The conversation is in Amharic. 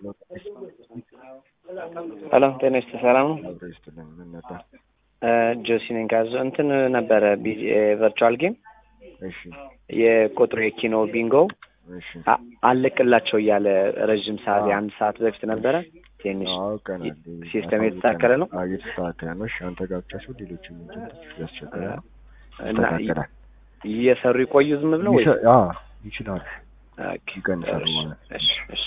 ሄሎ ጤና ይስጥ ሰላም ነው። አብሮ ይስጥልን። ምን ነበር? ጆሲ ነኝ ካዞ እንትን ነበረ ቨርቹዋል ጌም እሺ የቁጥሩ የኪኖ ቢንጎ እሺ አ- አለቅላቸው እያለ ረዥም ሰዓት የአንድ ሰዓት በፊት ነበረ። ትንሽ አውቀናል። ሲስተም የተስተካከለ ነው አዎ እየተስተካከለ ነው። እሺ አንተ ጋር ብቻ ሲሆን ሌሎችም ኤጀንቶች ያስቸግራል። እና ይስተካከላል። እየሰሩ ይቆዩ ዝም ብለው ወይ? ይሰ- አዎ ይችላል። ኦኬ፣ ይቀንሳሉ እሺ፣ ማለት ነው። እሺ፣ እሺ።